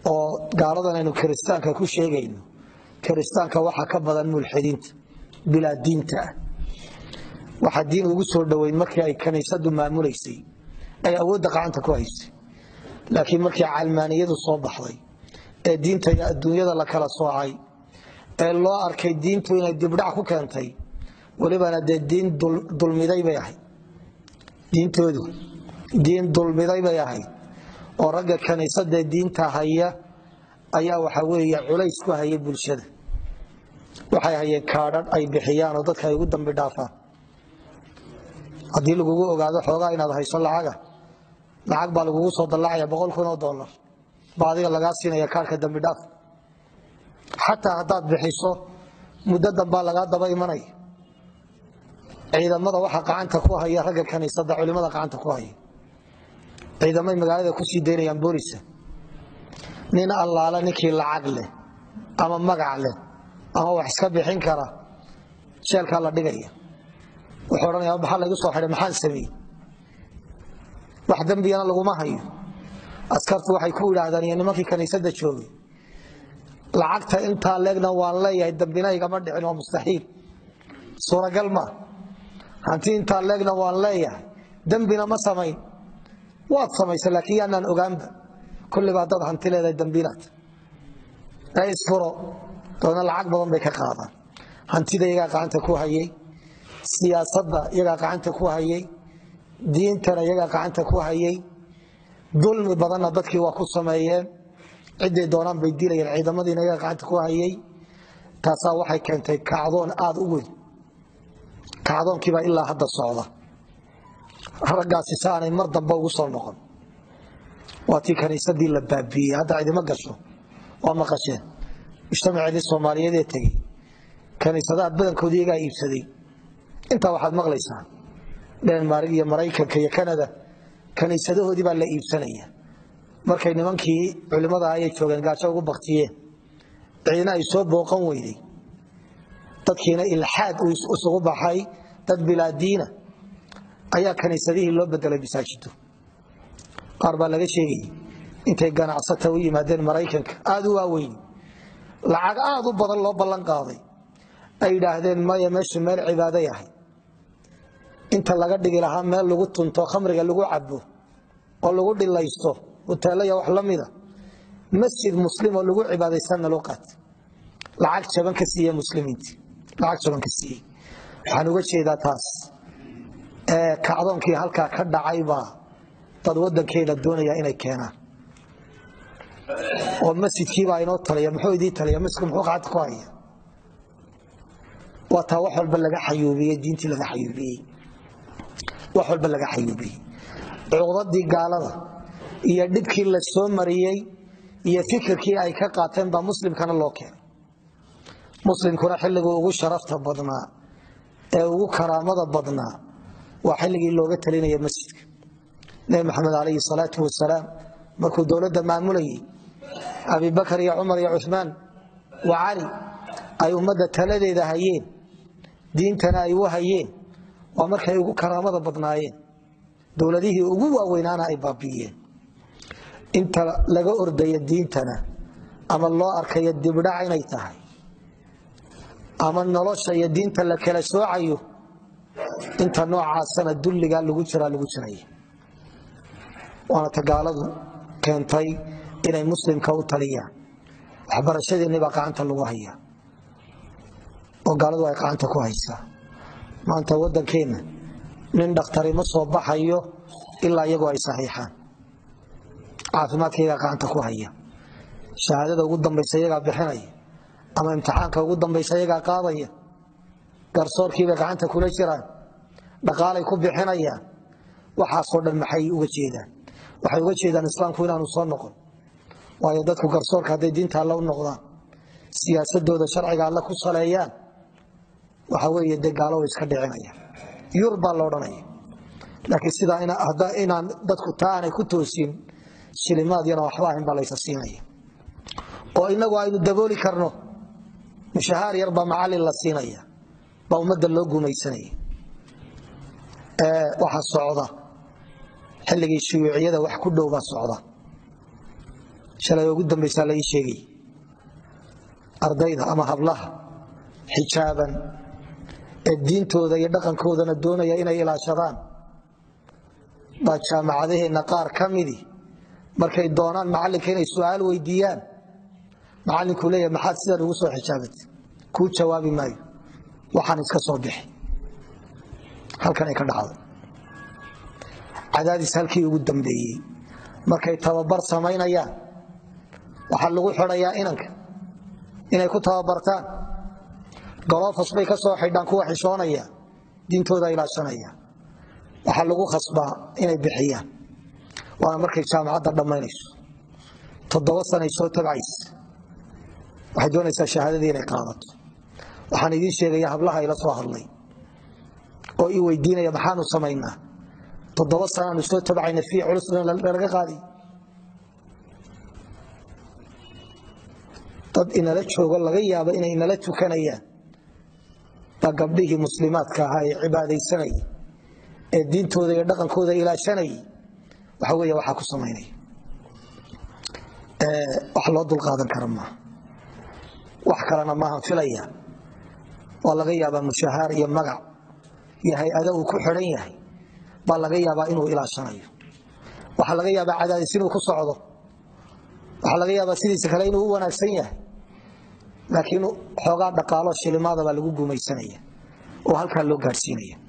oo gaaladan aynu kiristaanka ku sheegayno kiristaanka waxaa ka badan mulxidiinta bilaa diinta ah waxaa diin ugu soo dhoweyn markii ay kaniisadu maamulaysay ay awoodda gacanta ku haysay laakiin markii calmaaniyadu soo baxday ee diinta iyo adduunyada la kala soocay ee loo arkay diintu inay dibdhac ku keentay welibana dee diin dulmiday bay ahayd diintoodu diin dulmiday bay ahayd oo ragga kaniisadee diinta haya ayaa waxa weeye culays ku haya bulshada waxay hayeen kaadhadh ay bixiyaan oo dadka ay ugu dambi dhaafaan haddii lagugu ogaado xoogaa inaad hayso lacaga lacag baa lagugu soo dallacaya boqol kun oo dollar baa adiga lagaa siinaya kaarhka dambi dhaaf xataa haddaad bixiso muddo dambaa lagaa daba imanaya ciidamada waxaa gacanta ku haya ragga kaniisada culimada gacanta ku haya ciidamay magaalada kusii daynayaan boolisa nin allaala ninkii lacag leh ama magac leh ama wax iska bixin kara jeelkaa la dhigaya wuxuu odhanaya maxaa laygu soo xidhay maxaan sameeyey wax dembigana laguma hayo askartu waxay ku yidhaahdaan iyo nimankii kaniisada joogay lacagta intaa leegna waan leeyahay dambina igama dhicin waa mustaxiil suuragal maa hanti intaa leegna waan leeyahay dembina ma samayn waad samaysa laakiin yaanaan ogaanba kullibaa dad hanti leedahay dambiinaad ee isfuro doona lacag badan bay ka qaadaan hantida iyagaa gacanta ku hayay siyaasadda iyagaa gacanta ku hayay diintana iyagaa gacanta ku hayay dulmi badanna dadkii waa ku sameeyeen ciday doonaan bay dilayeen ciidamadiina iyagaa gacanta ku hayay taasaa waxay keentay kacdoon aada u weyn kacdoonkiibaa ilaa hadda socda raggaasi si aanay mar dambe ugu soo noqon waa tii kaniisadii la baabiiyey hadda cidima gasho waa maqasheen mujtamaceedii soomaaliyeed ee tegey kaniisadaha badankoodii iyagaa iibsaday intaa waxaad maqlaysaa denmark iyo maraykanka iyo kanada kaniisadahoodii baa la iibsanaya markay nimankii culimmada ayay joogeen gaajo ugu baktiyeen ciidna ay soo booqan weyday dadkiina ilxaad uu isugu baxay dad bilaa diina ayaa kaniisadihii loo bedelay masaajido qaar baa laga sheegayay intay ganacsata u yimaadeen maraykanka aada u waaweyn lacag aada u badan loo ballan qaaday ay yidhaahdeen maya meeshu meel cibaado yahay inta laga dhigi lahaa meel lagu tunto khamriga lagu cabo oo lagu dhilaysto huteelaya wax la mida masjid muslim oo lagu cibaadaysanna loo qaatay lacag jaban ka siiye muslimiintii lacag jaban ka siiyey waxaan uga jeedaa taas ee kacdoonkii halkaa ka dhacaybaa dad wadankeena doonaya inay keenaan oo masjidkiibaa inoo taliya muxuu idii taliya masjidku muxuu gacanta ku haya waa taa wax walba laga xayuubiyey diintii laga xayuubiyey wax walba laga xayuubiyey cuqdadii gaalada iyo dhibkii la soo mariyey iyo fikirkii ay ka qaateen baa muslimkana loo keenay muslimkuna xilligii ugu sharafta badnaa ee ugu karaamada badnaa waa xilligii looga talinaya masjidka nebi maxamed calayhi salaatu wasalaam markuu dowladda maamulayay abibakar iyo cumar iyo cumaan wa cali ay ummadda taladeeda hayeen diintana ay u hayeen waa markay ugu karaamada badnaayeen dowladihii ugu waaweynaana ay baabi'iyeen inta laga ordaya diintana ama loo arkayo dibdhac inay tahay ama nolosha iyo diinta la kala soocayo inta noocaasana dulligaa lagu jiraa lagu jiraya waana tagaaladu keentay inay muslimka u taliyaan waxbarashadeenni baa gacanta lagu hayaa oo gaaladu ay gacanta ku haysaa maanta waddankeenna nin dhakhtari ma soo baxayo ilaa iyagu ay saxiixaan caafimaadka iyagaa gacanta ku haya shahaadada ugu dambaysa iyagaa bixinaya ama imtixaanka ugu dambaysa iyagaa qaadaya garsoorkiibay gacanta kula jiraan dhaqaalay ku bixinayaan waxaasoo dhan maxay uga jeedaan waxay uga jeedaan islaamku inaanu soo noqon waayo dadku garsoorka hadday diinta alle u noqdaan siyaasadooda sharciga alle ku saleeyaan waxa weeye dee gaalo way iska dhicinaya yur baa la odhanaya laakiin sidaa inaan dadku taa aanay ku toosin shilimaad yana waxba ahayn baa laysa siinaya oo inagu aynu dabooli karno mushahaar yar baa macalin la siinaya baa ummadda loo gumaysanaya waxaa socda xilligii shuyuuciyada wax ku dhow baa socda shalay ugu dambaysaa la ii sheegay ardayda ama hablaha xijaaban ee diintooda iyo dhaqankoodana doonaya inay ilaashadaan baa jaamacadaheenna qaar ka midi markay doonaan macallinka inay su'aal weydiiyaan macallinkuu leeyahay maxaad sidan ugu soo xijaabatay kuu jawaabi maayo waxaan iska soo bixi halkan ay ka dhacdo cadaadis halkii ugu dambeeyey markay tababar samaynayaan waxaa lagu xidhayaa inanka inay ku tababartaan golofas bay ka soo xidhaan kuwa xishoonaya diintooda ilaashanaya waxaa lagu khasbaa inay bixiyaan waana markay jaamacadda dhammaynayso toddoba sanay soo tabcaysa waxay doonaysaa shahaadadii inay qaadato waxaan idiin sheegaya hablaha ila soo hadlay oo ii weydiinaya maxaanu samaynaa toddoba sanaanu soo tabcayna fii culusna lalaga qaadi dad inala joogo laga yaabo inay inala tukanayaan baa gabdhihii muslimaadka ahaa ee cibaadaysanayay ee diintooda iyo dhaqankooda ilaashanayay waxa weeye waxaa ku samaynaya wax loo dulqaadan kara maaha wax kalena maahan filaya waa laga yaabaa mushahaar iyo magac iyo hay-ada uu ku xidhan yahay baa laga yaabaa inuu ilaashanayo waxaa laga yaabaa cadaadis inuu ku socdo waxaa laga yaabaa sidiisa kale inuu u wanaagsan yahay laakiin xoogaa dhaqaalo shilimaada baa lagu gumaysanaya oo halkaa loo gaadhsiinaya